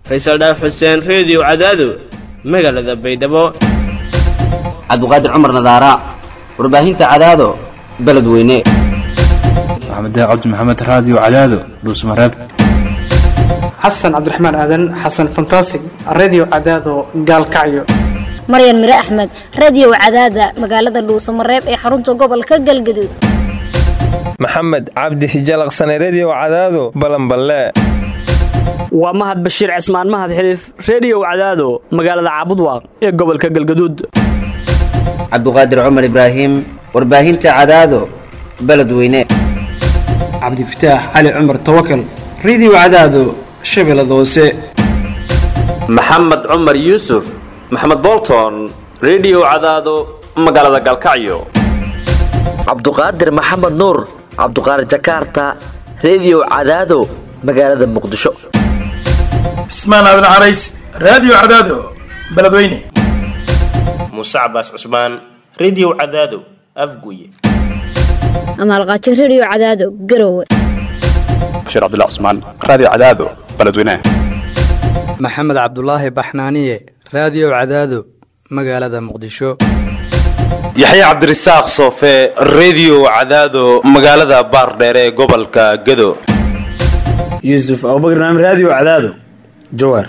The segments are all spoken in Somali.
faysal dhaaf xuseen reediyo cadaado magaalada baydhabo cabdiqaadir cumar nadaara warbaahinta cadaado beledweyne maxamed cabdi maxamed raadiyo cadaado dhuusmareeb xasan cabdiraxmaan aadan xasan fantasig redio cadaado gaalkacyo maryan mire axmed radiyow cadaada magaalada dhuusamareeb ee xarunta gobolka galgaduud maxamed cabdi hijalaqsane rediyow cadaado balanballe waa mahad bashiir cismaan mahad xiliif rediyow cadaado magaalada caabudwaaq ee gobolka galgaduud cabdiqaadir cumar ibraahim warbaahinta cadaado beledweyne cabdifataax cali cumar tawakal redio cadaado shabeellada hoose maxamed cumar yuusuf maxamed bolton rediyow cadaado magaalada galkacyo cabduqaadir maxamed nuur cabduqaadir jakarta rediyow cadaado magaalada muqdisho cismaan aadan carays raadiyo cadaado beledweyne muuse cabaas cusmaan rediyow cadaado afguye amaalqaajo rediyo cadaado garowe bashiir cabdilla cusmaan raadiyo cadaado beledweyne maxamed cabdulaahi baxnaaniye raadiyo cadaado magaalada muqdisho yaxya cabdirasaaq soofe rediyo cadaado magaalada baardheere ee gobolka gado yuusuf abubakr naam raadiyo cadaado jawaar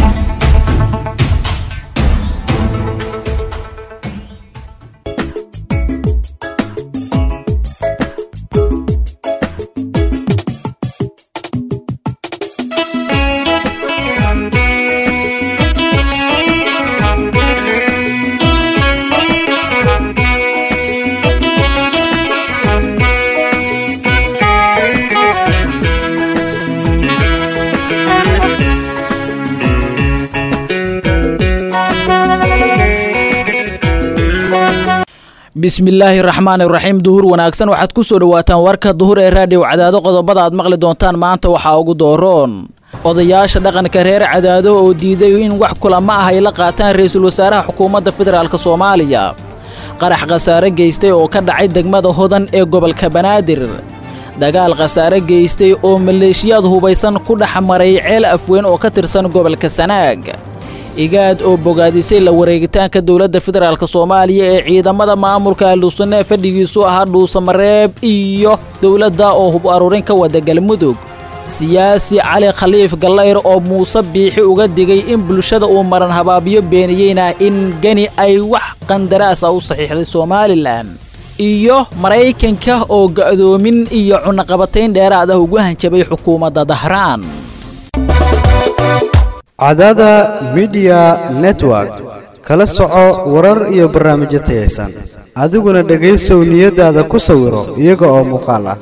bismillaahi raxmaan iraxiim duhur wanaagsan waxaad ku soo dhawaataan warka duhur ee raadiyo cadaado qodobada aad maqli doontaan maanta waxaa ugu dooroon odayaasha dhaqanka reer cadaado oo diiday in wax kulama ah ay la qaataan ra-iisul wasaaraha xukuumadda federaalk soomaaliya qarax khasaare geystay oo ka dhacay degmada hodan ee gobolka banaadir dagaal khasaare geystay oo maleeshiyaad hubaysan ku dhex maray ceel afweyn oo ka tirsan gobolka sanaag igaad oo bogaadisay la wareegitaanka dowladda federaalk soomaaliya ee ciidamada maamulka ahlusunne fadhigiisu ahaa dhuusamareeb iyo dowladda oo hub aruurin ka wada galmudug siyaasi cali khaliif gallayr oo muuse biixi uga digay in bulshada uu maran habaabiyo beeniyeyna in geni ay wax qandaraasa u saxiixday somalilan iyo maraykanka oo ga'doomin iyo cunaqabatayn dheeraad ah ugu hanjabay xukuumadda dahraan cadaada midiya network kala soco warar iyo barnaamijyo tayaysan adiguna dhegaysow niyadaada ku sawiro iyaga oo muuqaal ah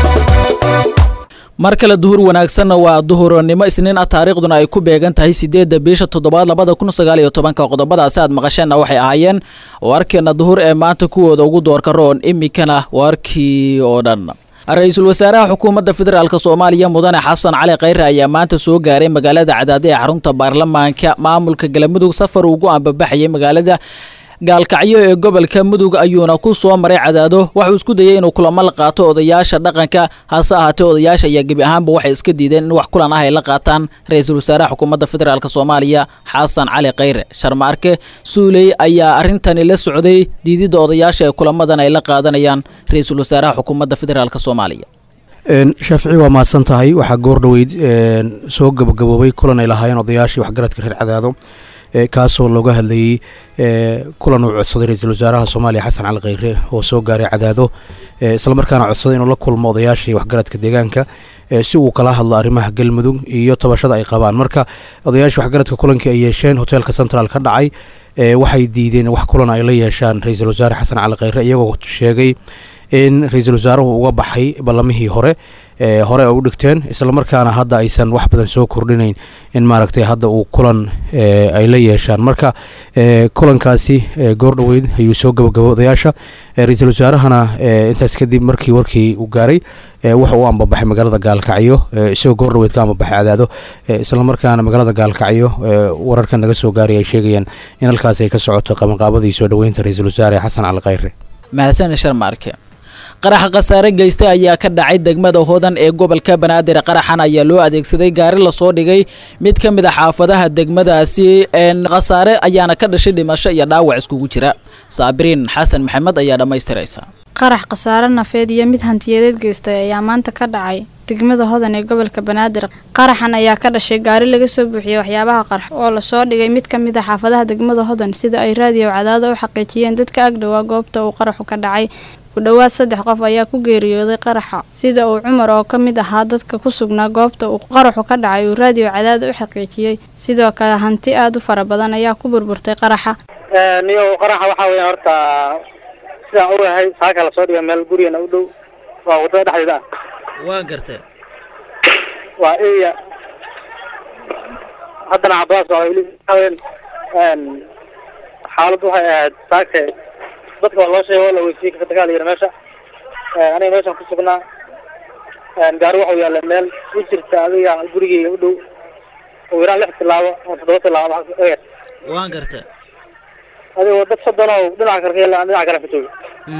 mar kale duhur wanaagsanna waa duhurnimo isniin ah taariikhduna ay ku beegan tahay siddeedda bisha toddobaad labada kun sagaal iyo tobanka qodobadaasi aad maqasheenna waxay ahaayeen warkeena duhur ee maanta kuwooda ugu doorka roon iminkana warkii oo dhan ra-iisul wasaaraha xukuumadda federaalk soomaaliya mudane xasan cali khayre ayaa maanta soo gaaray magaalada cadaado ee xarunta baarlamaanka maamulka galmudug safar ugu ambabaxayay magaalada gaalkacyo ee gobolka mudug ayuuna ku soo maray cadaado waxuu isku dayay inuu kulamo la qaato odayaasha dhaqanka hase ahaatee odayaasha ayaa gebi ahaanba waxay iska diideen in wax kulan ah ay la qaataan ra-iisul wasaaraha xukuumadda federaalk soomaaliya xasan cali khayre sharmaarke suuley ayaa arrintani la socday diididda odayaasha ee kulamadan ay la qaadanayaan ra-iisul wasaaraha xukuumadda federaalk soomaaliya shaafici waa mahadsan tahay waxaa goor dhoweyd soo gabagaboobay kulan ay lahaayeen odayaashii waxgaradka reer cadaado kaasoo looga hadlayey kulan uu codsaday ra-iisul wasaaraha soomaaliya xasan cali khayre oo soo gaaray cadaado islamarkaana codsaday inuu la kulmo odayaashii waxgaradka deegaanka si uu kala hadlo arrimaha galmudug iyo tabashada ay qabaan marka odayaashii waxgaradka kulankii ay yeesheen hoteelka central ka dhacay waxay diideen wax kulan ay la yeeshaan ra-iisul wasaare xasan cali khayre iyagoo sheegay in ra-iisul wasaaruhu uga baxay ballamihii hore hore ay u dhigteen islamarkaana hadda aysan wax badan soo kordhinayn in maaragtay hadda uu kulan ay la yeeshaan marka kulankaasi goor dhoweyd ayuu soo gabagabo odayaasha ra-iisul wasaarahana intaas kadib markii warkii uu gaaray wuxa uu ambabaxay magaalada gaalkacyo isagoo goor dhoweyd ka ambabaxay cadaado islamarkaana magaalada gaalkacyo wararka naga soo gaaray ay sheegayaan in halkaas ay ka socoto qabanqaabadii soo dhoweynta ra-iisul wasaare xasan cali khayre mahadsan sharmaarke qaraxa khasaare geystay ayaa ka dhacay degmada hodan ee gobolka banaadir qaraxan ayaa loo adeegsaday gaari lasoo dhigay mid ka mid a xaafadaha degmadaasi khasaare ayaana ka dhashay dhimasho iyo dhaawac iskugu jira saabiriin xasan maxamed ayaa dhammaystiraysa qarax khasaare nafeed iyo mid hantiyadeed geystay ayaa maanta ka dhacay degmada hodan ee gobolka banaadir qaraxan ayaa ka dhashay gaari laga soo buuxiyey waxyaabaha qarx oo lasoo dhigay mid ka mid a xaafadaha degmada hodan sida ay raadiyo cadaada u xaqiijiyeen dadka agdhowaa goobta uu qaraxu ka dhacay ku dhowaad saddex qof ayaa ku geeriyooday qaraxa sida uu cumar oo ka mid ahaa dadka ku sugnaa goobta uu qaraxu ka dhacay uu raadiyo cadaada u xaqiijiyey sidoo kale hanti aada u fara badan ayaa ku burburtay qaraxa niyo qaraxa waxaa weya horta sidaan ogahay saaka lasoo dhigay meel gurigana u dhow waa wadada dhexdeeda ah waa gartay waa eya haddana cabaas waa weli haween xaaladdu waxay ahayd saake dadka waa loo sheegay oo la weysiiyey ka dagaal yiri meesha aniga meeshan ku sugnaa gaari waxuu yaallay meel u jirta adiga gurigeyga u dhow oo yaraan lix tilaabo ama toddoba tilaabo eer waan gartay adigoo dad soddon oo dhinaca kale ka yalla dhinaca kale ka jooga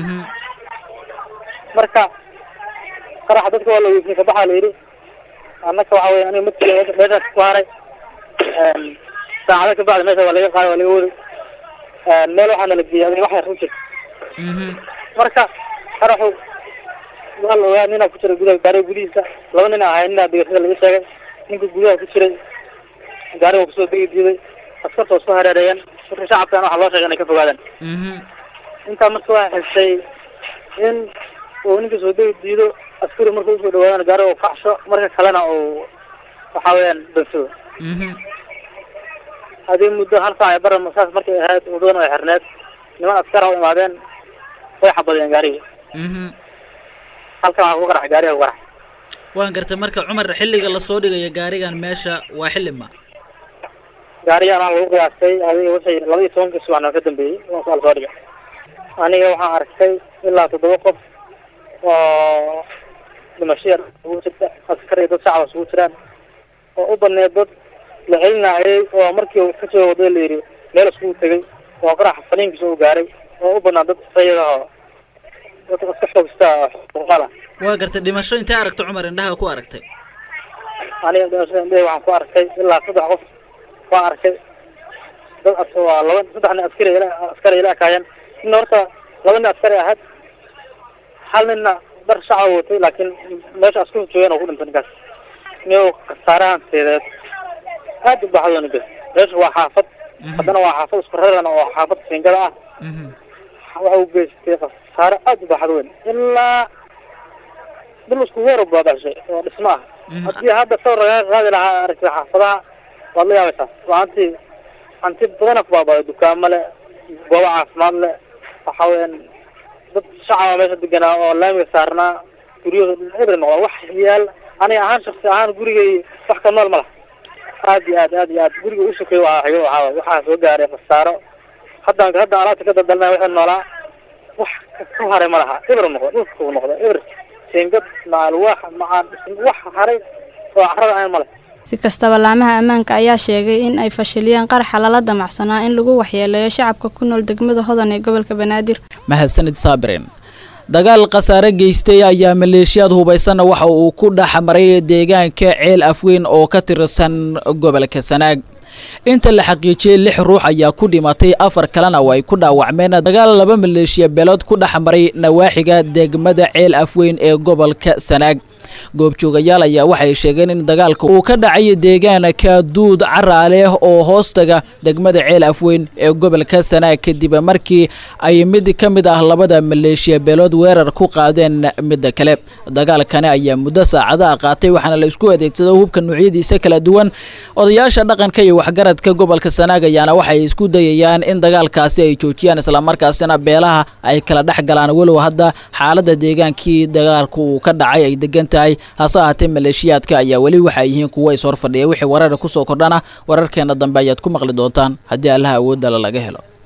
marka qaraxa dadka waa la weysiyey kabaxaa la yidhi annaka waxa weya aniga midkii meeshaas ku haray saacado kabacdi meesha waa laga qaaday waa laga wari meel waxaa nala geeyay adiga wax yar u jirta marka qaraxu waa la ogaa ninaa ku jiray gudaha gaariga gudihiisa laba nin ahay ninaa degasada laga sheegay ninka gudaha ku jiray gaariga kusoo degi diiday askarta waa isku hareereeyeen marka shacabkan waxaa loo sheegay inay ka fogaadaan intaa marka waa xisay in uu ninka soo degi diido askari marka usoo dhawaadaan gaariga uu kacsho marka kalena uu waxa weeyaan dansado hadii muddo hal saac ee bara saas markay ahayd wadadana ay xirneed niman askar u imaadeen way xabadiyeen gaarigii halkan waxaa ku qarax gaariga ku qarax waan gartay marka cumar xilliga lasoo dhigayo gaarigan meesha waa xilli ma gaarigan waxaa lagu qiyaastay adiga wixii laba iyo tobankii subaxna ka dambeeyey waa lasoo dhigay aniga waxaan arkay ilaa toddoba qof oo dhimashiya ugu jirta askar iyo dad shacab isugu jiraan oo u badneed dad la celinayay oo markii uu ka soo waday la yidhi meel iskugu tegay oo qaraxa faniinkiisa uu gaaray oo u badnaa dad sayada oo dadka iska xoogsta xuquuqada waa gartay dhimasho intee aragtay cumar indhaha ku aragtay aniga dhimashada indhahey waxaan ku arkay ilaa saddex qof waan arkay dad as waa laba saddex nin askari ila askari ila ekaayeen nin horta laba nin askari ahayd hal ninna dar shacab watay laakiin meesha asku joogeen oo ku dhintay ninkaas niyo khasaarahan seedeed aad u baxdo ninka meesha waa xaafad haddana waa xaafad isku raran oo xaafad siingada ah waxa uu geystay khasaare aad u baxdo weyn ilaa dhul isku weer baabashay oo dhismo ah haddii hadda sawir lagaa qaadi lahaa aragtida xaafadaha waad la yaabaysaa waa hanti hanti badana ku baabaaday dukaamo le goobo caafimaad le waxa weeyaan dad shacaba meesha deganaa oo laamiga saarnaa guryahooda eber noqda wax yaal aniga ahaan shaksi ahaan gurigay wax ka nool ma laha aad iyo aad aad iyo aad guriga u sokay waa hayo waxaa waxaa soo gaaray khasaaro haddaan hadda alaabta ka daldalnay waxay noolaa wax ka haray ma laha eber noqda dhulka uu noqda eber siingad macal wax macaan wax haray oo carada aan ma leh si kastaba laamaha ammaanka ayaa sheegay in ay fashiliyeen qaraxa lala damacsanaa in lagu waxyeeleeyo shacabka ku nool degmada hodan ee gobolka banaadir mahadsanid saabirin dagaal khasaare geystay ayaa maleeshiyaad hubaysanna waxa uu ku dhex maray deegaanka ceel afweyn oo ka tirsan gobolka sanaag inta la xaqiijiyey lix ruux ayaa ku dhimatay afar kalena oo ay ku dhaawacmeen dagaal laba maleeshiya beelood ku dhex maray nawaaxiga degmada ceel afweyn ee gobolka sanaag goobjoogayaal ayaa waxay sheegeen in dagaalka uu ka dhacay deegaanka duud caraaleh oo hoostaga degmada ceel afweyn ee gobolka sanaag kadib markii ay mid ka mid ah labada maleeshiya beelood weerar ku qaadeen midda kale dagaalkani ayaa muddo saacadaha qaatay waxaana la isku adeegsado hubka noocyadiisa kala duwan odayaasha dhaqanka iyo waxgaradka gobolka sanaag ayaana waxay isku dayayaan in dagaalkaasi ay joojiyaan islamarkaasina beelaha ay kala dhex galaan walow hadda xaalada deegaankii dagaalka uu ka dhacay ay degan tahay hase ahaatee maleeshiyaadka ayaa weli waxay yihiin kuwa is horfadhiya wixii warar kusoo kordhana wararkeena dambe ayaad ku maqli doontaan haddii allaha awoodala laga helo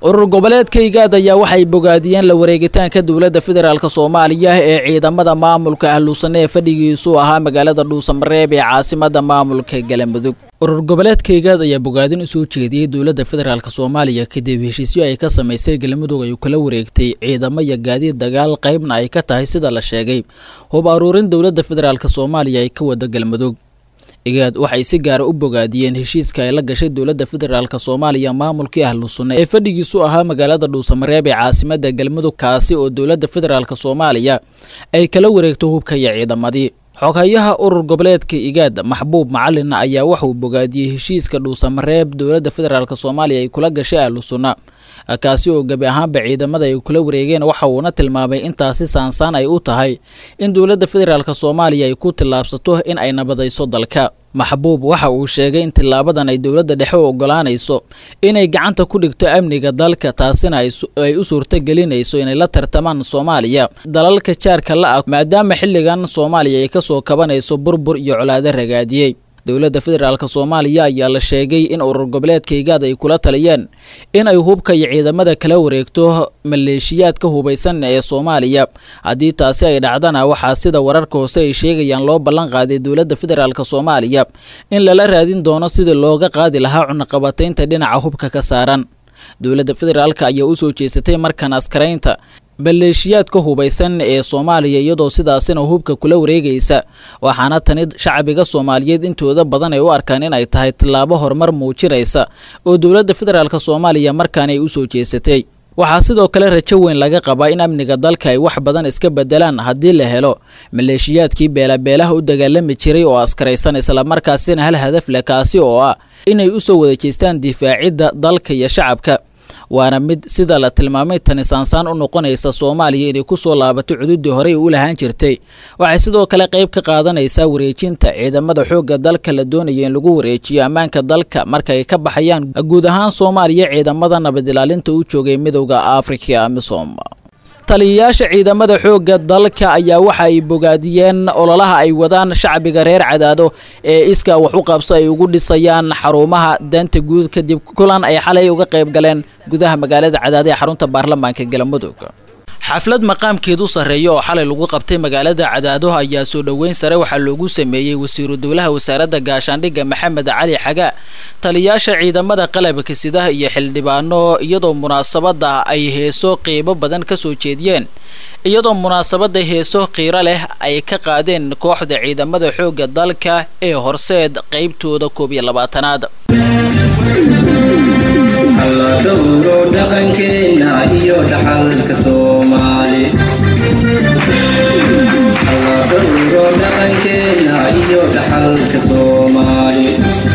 urur goboleedka igaad ayaa waxay bogaadiyeen la wareegitaanka dowladda federaalk soomaaliya ee ciidamada maamulka ahluusane ee fadhigiisu ahaa magaalada dhuusamareeb ee caasimada maamulka galamudug urur goboleedka igaad ayaa bogaadin usoo jeediyey dowladda federaalk soomaaliya kadib heshiisyo ay ka samaysay galmudug ay kula wareegtay ciidamo iyo gaadiid dagaal qaybna ay ka tahay sida la sheegay hub aruurin dowladda federaalk soomaaliya ay ka wada galmudug igaad waxay si gaara u bogaadiyeen heshiiska ay la gashay dowladda federaalk soomaaliya maamulkii ahlu sunne ee fadhigiisu ahaa magaalada dhuusamareeb ee caasimada galmudug kaasi oo dowladda federaalk soomaaliya ay kala wareegto hubka iyo ciidamadii xoghayaha urur goboleedka igaad maxbuub macalin ayaa waxauu bogaadiyey heshiiska dhuusamareeb dowladda federaalk soomaaliya ay kula gashay ahlu sunna kaasi oo gebi ahaanba ciidamada ay kula wareegeen waxa uuna tilmaamay intaasi saansaan ay u tahay in dowladda federaalk soomaaliya ay ku tillaabsato in ay nabadayso dalka maxbuub waxa uu sheegay in tilaabadan ay dowladda dhexe u ogolaanayso inay gacanta ku dhigto amniga dalka taasina ay u suurtagelinayso inay la tartamaan soomaaliya dalalka jaarka la ah maadaama xilligan soomaaliya ay kasoo kabanayso burbur iyo colaado ragaadiyey dowladda federaalk soomaaliya ayaa la sheegay in urur goboleedka igaad ay kula taliyeen in ay hubka iyo ciidamada kala wareegto maleeshiyaadka hubaysan ee soomaaliya haddii taasi ay dhacdana waxaa sida wararka hoose ay sheegayaan loo ballan qaaday dowladda federaalk soomaaliya in lala raadin doono sidii looga qaadi lahaa cunaqabataynta dhinaca hubka ka saaran dowladda federaalk ayaa usoo jeesatay markan askaraynta maleeshiyaadka hubaysan ee soomaaliya iyadoo sidaasina hubka kula wareegaysa waxaana tani shacbiga soomaaliyeed intooda badan ay u arkaan in ay tahay tillaabo horumar muujinaysa oo dowladda federaalk soomaaliya markaan ay usoo jeesatay waxaa sidoo kale rajo weyn laga qabaa in amniga dalka ay wax badan iska bedelaan haddii la helo maleeshiyaadkii beelabeelaha u dagaalami jiray oo askaraysan islamarkaasina hal hadaf leh kaasi oo ah inay usoo wada jeestaan difaacidda dalka iyo shacabka waana mid sida la tilmaamay tani saansaan u noqonaysa soomaaliya inay kusoo laabato cududii horey u lahaan jirtay waxay sidoo kale qayb ka qaadanaysaa wareejinta ciidamada xoogga dalka la doonayo in lagu wareejiyo ammaanka dalka marka ay ka baxayaan guud ahaan soomaaliya ciidamada nabad ilaalinta u joogay midowda afrika amisom taliyayaasha ciidamada xoogga dalka ayaa waxa ay bogaadiyeen ololaha ay wadaan shacbiga reer cadaado ee iskaa wax u qabso ay ugu dhisayaan xarumaha danta guud kadib kulan ay xalay uga qayb galeen gudaha magaalada cadaado ee xarunta baarlamaanka galmudug xaflad maqaamkeedu sarreeya oo xalay lagu qabtay magaalada cadaado ayaa soo dhoweyn sare waxaa loogu sameeyey wasiiru dowlaha wasaaradda gaashaandhigga maxamed cali xaga taliyayaasha ciidamada qalabka sidaha iyo xildhibaano iyadoo munaasabada ay heeso qiibo badan ka soo jeediyeen iyadoo munaasabada heeso qiiro leh ay ka qaadeen kooxda ciidamada xoogga dalka ee horseed qaybtooda koob iyo labaatanaad dhowro dhaqankeena iyo dhaxalka soomaali dhowro dhaqankeena iyo dhaxalka soomaali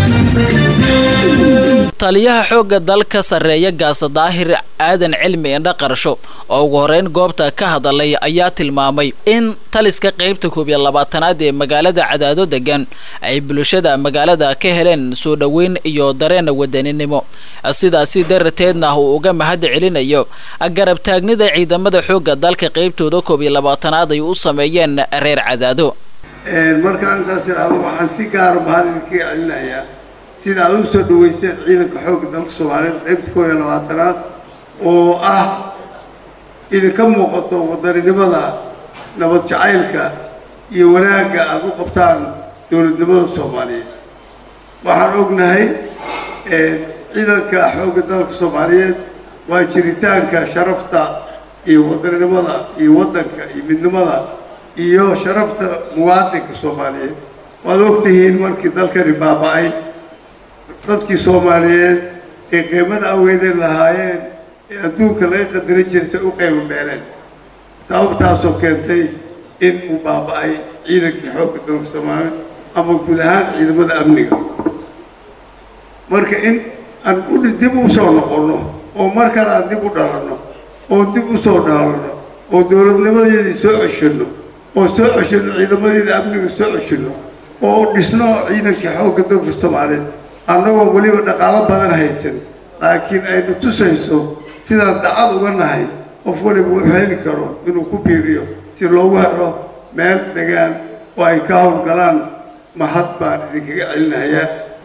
taliyaha xoogga dalka sarreeya gaasa daahir aadan cilmi indha qarsho oo ugu horeyn goobta ka hadalay ayaa tilmaamay in taliska qaybta koob iyo labaatanaad ee magaalada cadaado degan ay bulshada magaalada ka heleen soo dhoweyn iyo dareen wadaninimo sidaasi darateedna uu uga mahad celinayo garab taagnida ciidamada xoogga dalka qaybtooda koob iyo labaatanaad ay u sameeyeen reer cadaado markaan intaas idhaahdo waxaan si gaara mahad idinkaga celinayaa sida aad u soo dhaweyseen ciidanka xoogga dalka soomaaliyeed qaybta koob iyo labaatanaad oo ah idinka muuqato wadaninimada nabad jacaylka iyo wanaagga aada u qabtaan dowladnimada soomaaliyeed waxaan ognahay ciidanka xoogga dalka soomaaliyeed waa jiritaanka sharafta iyo wadaninimada iyo waddanka iyo midnimada iyo sharafta muwaadinka soomaaliyeed waad ogtihiin markii dalkani baaba-ay dadkii soomaaliyeed ee qiimada awgeedeen lahaayeen ee adduunka laga qadarin jiray say u qiimo beeleen sababtaasoo keentay in uu baaba-ay ciidankii xoogga dalka soomaaliyeed ama guud ahaan ciidamada amniga marka in aan u dib u soo noqonno oo mar kale aan dib u dhalanno oo dib u soo dhaalanno oo dowladnimadeedii soo ceshanno oo soo ceshanno ciidamadeeda amniga soo ceshanno oo dhisno ciidankii xoogga dalka soomaaliyeed annagoo weliba dhaqaalo badan haysan laakiin aynu tusayso sidaan dacad uga nahay qof weliba wuxuu heli karo inuu ku biiriyo si loogu helo meel degaan oo ay ka howlgalaan mahad baan idinkaga celinayaa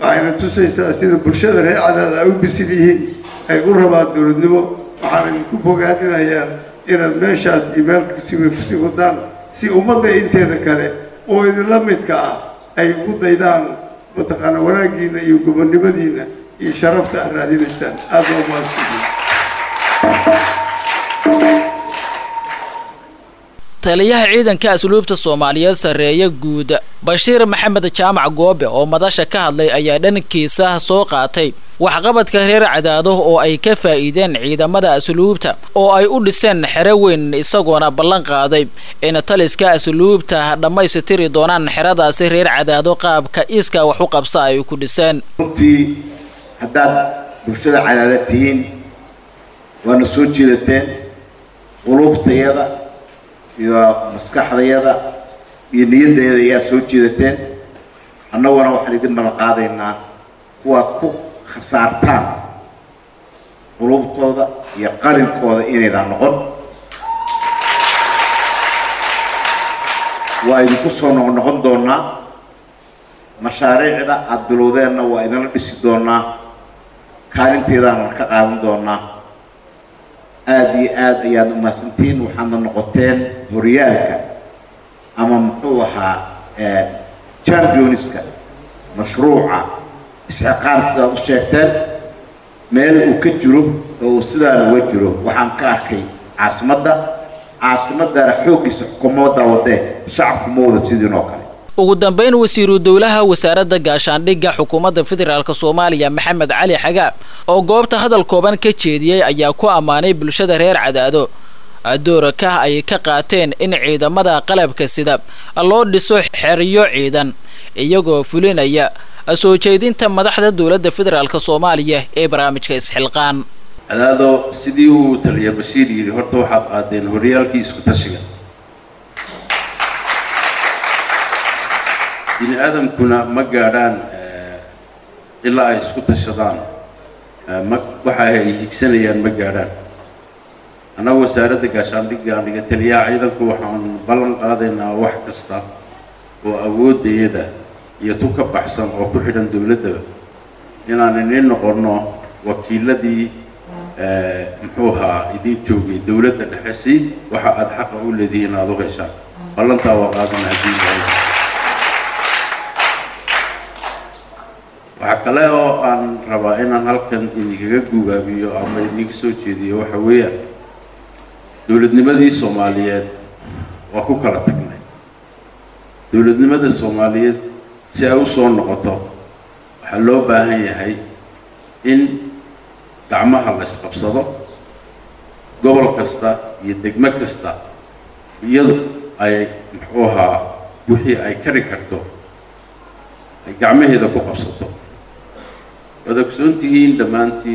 waxayna tusaysaa sida bulshada reer cadaada ay u bisil yihiin ay u rabaan dowladnimo waxaan idinku bogaadinayaa inaad meeshaas iyo meel kasiba kusii wadaan si ummadda inteeda kale oo idinla midka ah ay ugu daydaan mataqaana wanaaggiina iyo gobonnimadiina iyo sharafta aad raadinaysaan aad baa umahadsantihiin taliyaha ciidanka asluubta soomaaliyeed sarreeye guud bashiir maxamed jaamac goobe oo madasha ka hadlay ayaa dhankiisa soo qaatay waxqabadka reer cadaado oo ay ka faa'iideen ciidamada asluubta oo ay u dhiseen xero weyn isagoona ballan qaaday in taliska asluubta dhammaystiri doonaan xeradaasi reer cadaado qaabka iiska wax u qabsa ay ku dhiseen runtii haddaad bulshada cadaada tihiin waana soo jeedateen qulubtayada iyo maskaxdayada iyo niyadayada ayaa soo jeedateen annaguna waxaan idin ballan qaadaynaa kuwaad ku khasaartaan qulubtooda iyo qalinkooda inaydaan noqon waa idinku soo noqnoqon doonaa mashaariicda aada bilowdeenna waa idinla dhisi doonaa kaalinteedaana ka qaadan doonaa aada iyo aad ayaad umahadsantihiin waxaadna noqoteen horyaalka ama muxuu ahaa championska mashruuca isxiqaar sidaad u sheegteen meel uu ka jiro oo uu sidaana uga jiro waxaan ka arkay caasimadda caasimadana xooggiisa xukuumadda wadee shacabku ma wada sidiin oo kale ugu dambeyn wasiiru dowlaha wasaaradda gaashaandhigga xukuumadda federaalk soomaaliya maxamed cali xagaab oo goobta hadal kooban ka jeediyey ayaa ku ammaanay bulshada reer cadaado dooraka ay ka qaateen in ciidamada qalabka sida loo dhiso xeryo ciidan iyagoo fulinaya soo jeedinta madaxda dowladda federaalk soomaaliya ee barnaamijka isxilqaan cadaado sidii uu taliya bashiir yidhi horta waxaad qaadeen horyaalkii isku tashiga bini aadamkuna ma gaadhaan ilaa ay isku tashadaan ma waxa ay higsanayaan ma gaadhaan annaga wasaaradda gaashaandhigga aniga taliyaha ciidanku waxaan ballan qaadaynaa wax kasta oo awooddayada iyo tu ka baxsan oo ku xidhan dowladdaba inaan inin noqonno wakiiladii muxuu ahaa idin joogay dowladda dhexe si waxa aada xaqa u leedihiin aada u heshaan ballantaa waa qaadana haddii yahay waxaa kale oo aan rabaa inaan halkan idinkaga gugaabiyo ama idinka soo jeediyo waxa weeyaan dowladnimadii soomaaliyeed waa ku kala tagnay dowladnimada soomaaliyeed si ay u soo noqoto waxaa loo baahan yahay in gacmaha la isqabsado gobol kasta iyo degmo kasta iyadu ay muxuu ahaa wixii ay kari karto ay gacmaheeda ku qabsato waad ogsoon tihiin dhammaantiin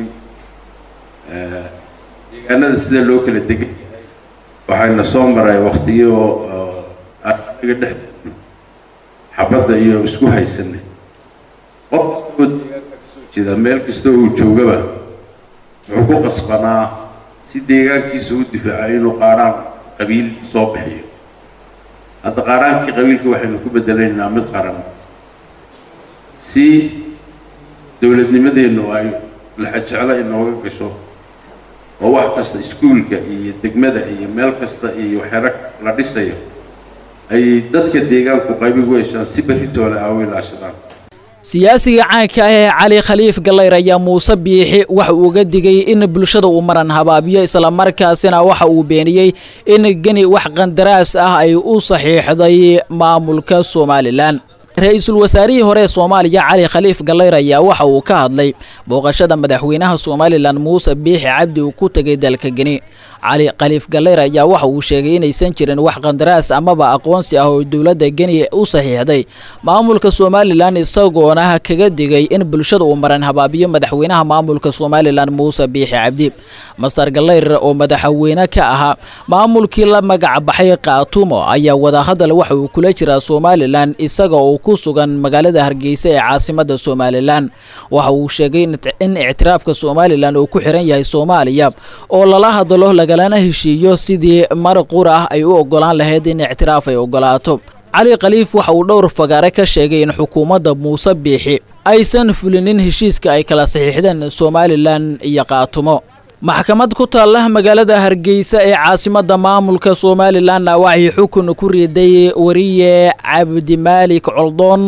deegaanada sida loo kala degan yahay waxayna soo maray waktiyo anaga dhex xabadda iyo isku haysanay qof kasta oo deegaanka kasoo jeeda meel kasta uu joogaba wuxuu ku qasbanaa si deegaankiisa u difaaca inuu qaaraan qabiil soo bixiyo hadda qaaraankii qabiilka waxaynu ku bedelaynaa mid qaran si dowladnimadeennu ay laxajeclo inooga gasho oo wax kasta iskuulka iyo degmada iyo meel kasta iyo xero la dhisayo ay dadka deegaanku qaybi ugu heshaan si berritooda ah u ilaashadaan siyaasiga caanka ah ee cali khaliif gallayr ayaa muuse biixi waxa uu uga digay in bulshada uu maran habaabiyo islamarkaasina waxa uu beeniyey in geni wax qandaraas ah ay u saxiixday maamulka somalilan ra-iisul wasaarihii hore ee soomaaliya cali khaliif gallayr ayaa waxa uu ka hadlay booqashada madaxweynaha somalilan muuse biixi cabdi uu ku tegay dalka geni cali khaliif gallayr ayaa waxa uu sheegay inaysan jirin wax qandaraas amaba aqoonsi ah oo dowladda geni u saxiixday maamulka somalilan isagoona kaga digay in bulshada uu maran habaabiyo madaxweynaha maamulka somalilan muuse biixi cabdi master gallayr oo madaxweyne ka ahaa maamulkii la magac baxay kaatumo ayaa wadahadal waxa uu kula jiraa somalilan isaga oo ku sugan magaalada hargeysa ee caasimada somalilan waxa uu sheegay in ictiraafka somalilan uu ku xiran yahay soomaaliya oo lala hadalo lagalana heshiiyo sidii mar qur ah ay u ogolaan lahayd in ictiraaf ay ogolaato cali khaliif waxa uu dhowr fagaare ka sheegay in xukuumadda muuse biixi aysan fulinin heshiiska ay kala saxiixdeen somalilan iyo qaatumo maxkamad ku taalla magaalada hargeysa ee caasimadda maamulka somalilanna waxay xukun ku riday wariye cabdimaalik coldoon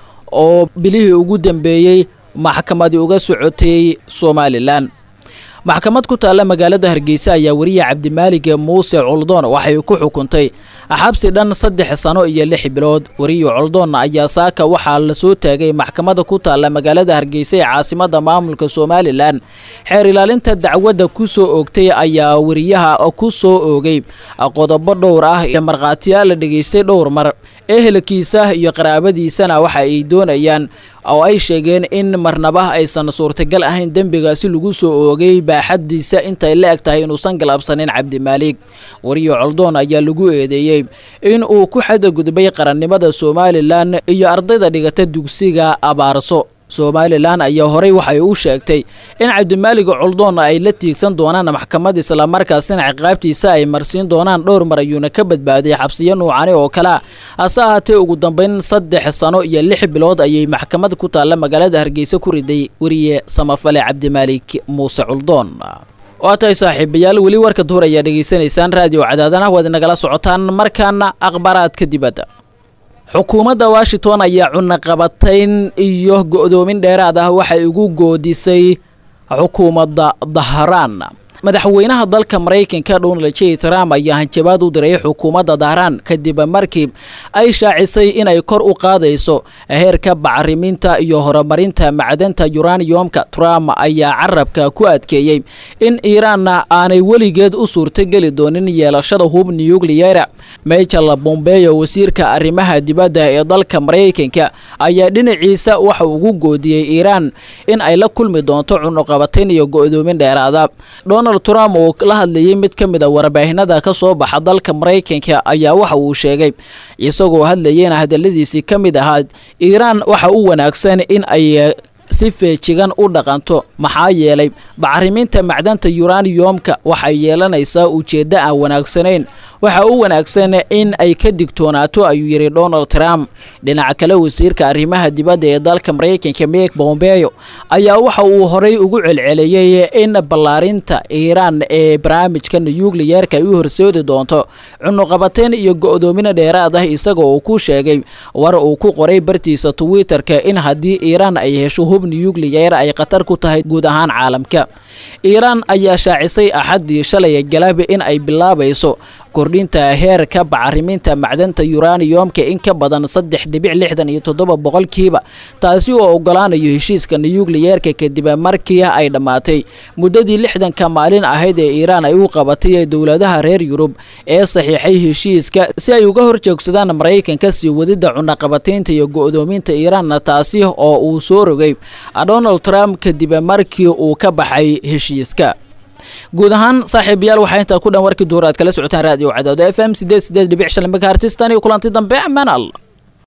oo bilihii ugu dambeeyey maxkamadii uga socotay somalilan maxkamad ku taalla magaalada hargeysa ayaa wariye cabdimaalig muuse coldoon waxay ku xukuntay xabsi dhan saddex sano iyo lix bilood wariye coldoon ayaa saaka waxaa lasoo taagay maxkamada ku taalla magaalada hargeysa ee caasimadda maamulka somalilan xeer ilaalinta dacwadda ku soo oogtay ayaa wariyaha ku soo oogay qodobo dhowr ah iyo markhaatiyaal la dhegaystay dhowr mar ehelkiisa iyo qaraabadiisana waxa ay doonayaan oo ay sheegeen in marnaba aysan suurtagal ahayn dembigaasi lagu soo oogay baaxadiisa intay la eg tahay inuusan galabsanin cabdimaalik wariye coldoon ayaa lagu eedeeyey in uu ku xadagudbay qarannimada somalilan iyo ardayda dhigata dugsiga abaarso somalilan ayaa horey waxay u sheegtay in cabdimaalig coldoon ay la tiigsan doonaan maxkamad islamarkaasina ciqaabtiisa ay marsiin doonaan dhowr mar ayuuna ka badbaaday xabsiyo nuucani oo kalea hase ahaatee ugu dambeyn saddex sano iyo lix bilood ayay maxkamad ku taalla magaalada hargeysa ku riday weriye samafale cabdimaalik muuse coldoon waa tahay saaxiibayaal weli warka duhur ayaa dhegaysanaysaan raadiyo cadaadana waad nagala socotaan markaana akhbaaraadka dibadda xukuumadda washington ayaa cunaqabatayn iyo go'doomin dheeraad ah waxay ugu goodisay xukuumadda dahraan madaxweynaha dalka maraykanka donald j trump ayaa hanjabaad u diray xukuumadda dahraan kadib markii ay shaacisay inay kor u qaadayso heerka bacriminta iyo horumarinta macdanta yuraniyomka trump ayaa carabka ku adkeeyey in iiraanna aanay weligeed u suurtogeli doonin yeelashada hub nukliyeera michael bombeyo wasiirka arrimaha dibadda ee dalka maraykanka ayaa dhinaciisa waxa ugu goodiyey iiraan in ay la kulmi doonto cunuqabatayn iyo go'doomin dheeraada donald trump oo la hadlayay mid ka mid a warbaahinada ka soo baxa dalka maraykanka ayaa waxa uu sheegay isagoo hadlayeyna hadaladiisii ka mid ahaa iiraan waxa u wanaagsan in ay si feejigan u dhaqanto maxaa yeelay bacriminta macdanta yuraniyomka waxay yeelanaysaa ujeeddo aan wanaagsanayn waxa u wanaagsan in ay ka digtoonaato ayuu yidhi donald trump dhinaca kale wasiirka arrimaha dibadda ee dalka maraykanka mike bombeyo ayaa waxa uu horey ugu celceliyey in ballaarinta iiraan ee barnaamijka nukliyeerka ay u horseedi doonto cunuqabateyn iyo go'doomina dheeraad ah isaga oo ku sheegay war uu ku qoray bartiisa twitterka in haddii iiraan ay hesho hub nukliyeer ay khatar ku tahay guud ahaan caalamka iiraan ayaa shaacisay axaddii shalay galab in ay bilaabayso kordhinta heerka bacriminta macdanta yuraniyomka in ka badan saddex dhibic lixdan iyo toddoba boqolkiiba taasi oo ogolaanayo heshiiska nukliyeerka kadib markii ay dhammaatay muddadii lixdanka maalin ahayd ee iiraan ay u qabatay dowladaha reer yurub ee saxiixay heshiiska si ay uga horjoogsadaan maraykanka sii wadida cunaqabataynta iyo go'doominta iiraanna taasi oo uu soo rogay donald trump kadib markii uu ka baxay heshiiska guud ahaan saaxiibayaal waxaa intaa ku dhan warkii duhur aad kala socotaan raadiyo cadaado f m sideed sideed dhibic shan megahertistan iyo kulanti dambe amaan allah